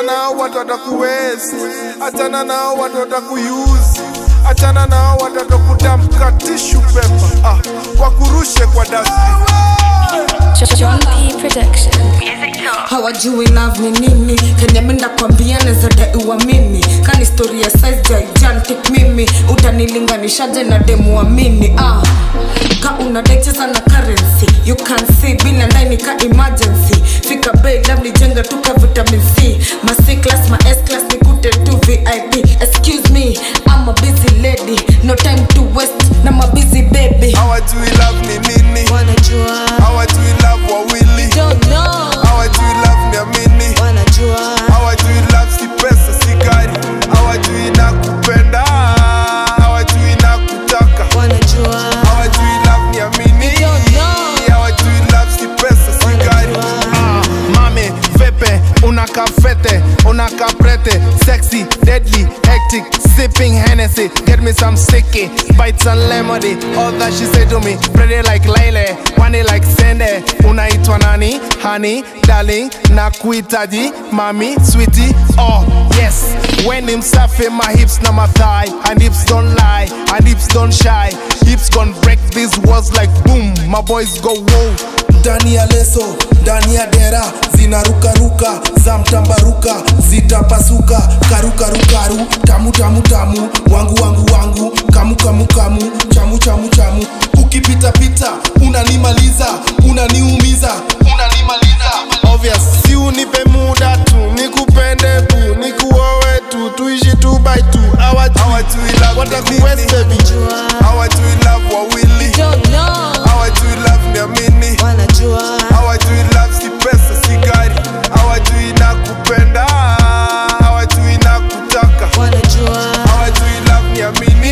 nao watu watakuwezi, achana nao watu watakuyuzi, achana nao watu watakutamka tishu pepa ah, wakurushe kwa dustbin. John P. Production. hawajui love ni nini kenye menda kwambia nezadai uamini kani story ya size gigantic mimi utanilinganishaje na demu amini ah. ka unadaicheza na currency you can see bila ndani ka emergency fika bei labda jenga tuka vitamin c ma c class ma s class nikute tu vip excuse me I'm a busy lady no time to waste na ma busy baby Hawajui love ni nini, wanajua hawajui love wawili, don't know hawajui love ni amini, wanajua hawajui love si pesa si gari, hawajui na kupenda, hawajui na kutaka, wanajua hawajui love ni amini, hawajui love si pesa si gari. Ah, mami vepe unaka fete unaka prete sexy deadly hectic sipping Hennessy get me some sticky bites and lemony all that she say to me pretty like Lele wani like Sende unaitwa nani honey darling na kuitaji mami sweetie oh yes when him safi my hips na my thigh and hips don't lie and hips don't shy hips gon break these walls like boom my boys go whoa ndani ya leso ndani ya dera zinarukaruka za mtambaruka zitapasuka karukarukaru tamu tamu tamu wangu wangu wangu kamu kamu kamu chamu chamu chamu ukipitapita unanimaliza unaniumiza unanimaliza obvious si unipe muda tu nikupende bu nikuowe tu tuishi tu by tu hawajui love watakuwest baby hawajui love wawili don't know hawajui love ni amini wanajua hawajui love si pesa si gari hawajui na kupenda hawajui na kutaka wanajua hawajui love ni amini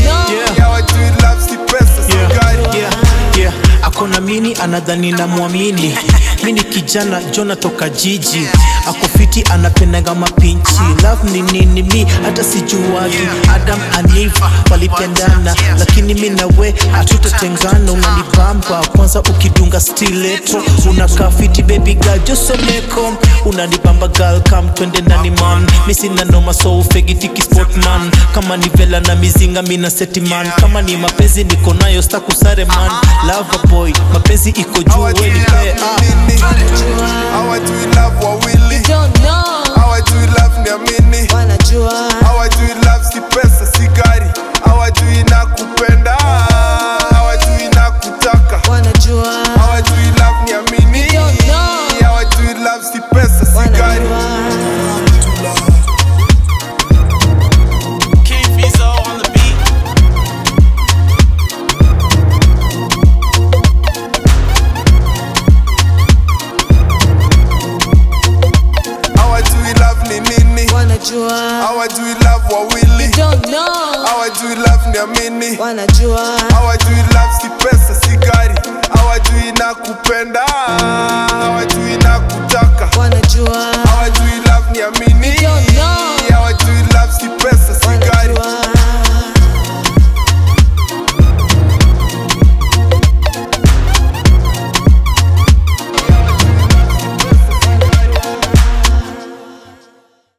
hawajui love si pesa si gari yeah, yeah. akona mini anadhani na mwamini mini kijana jona toka jiji akofiti anapendaga mapinchi love ni nini mi hata sijuagi adam and Eve walipendana lakini mi nawe hatutatengana unanibamba kwanza ukidunga stiletro unakaa fiti baby girl josomeko unanibamba girl kam twende ndani man mi sina noma so fegitiki sportman kama ni vela na mizinga mina setiman kama ni mapenzi niko nayo stakusare man lava boy mapenzi iko juu hawajui weni love ah. ni nini hawajui love wawili don't know hawajui love ni amini wanajua hawajui love si pesa si gari hawajui na kupenda hawajui na kutaka wanajua hawajui love ni amini hawajui love si pesa si gari hawajui love ni nini wanajua hawajui love wawili don't know hawajui love ni amini wanajua hawajui love si pesa si gari hawajui na kupenda hawajui na kutaka wanajua hawajui love ni amini hawajui love si pesa si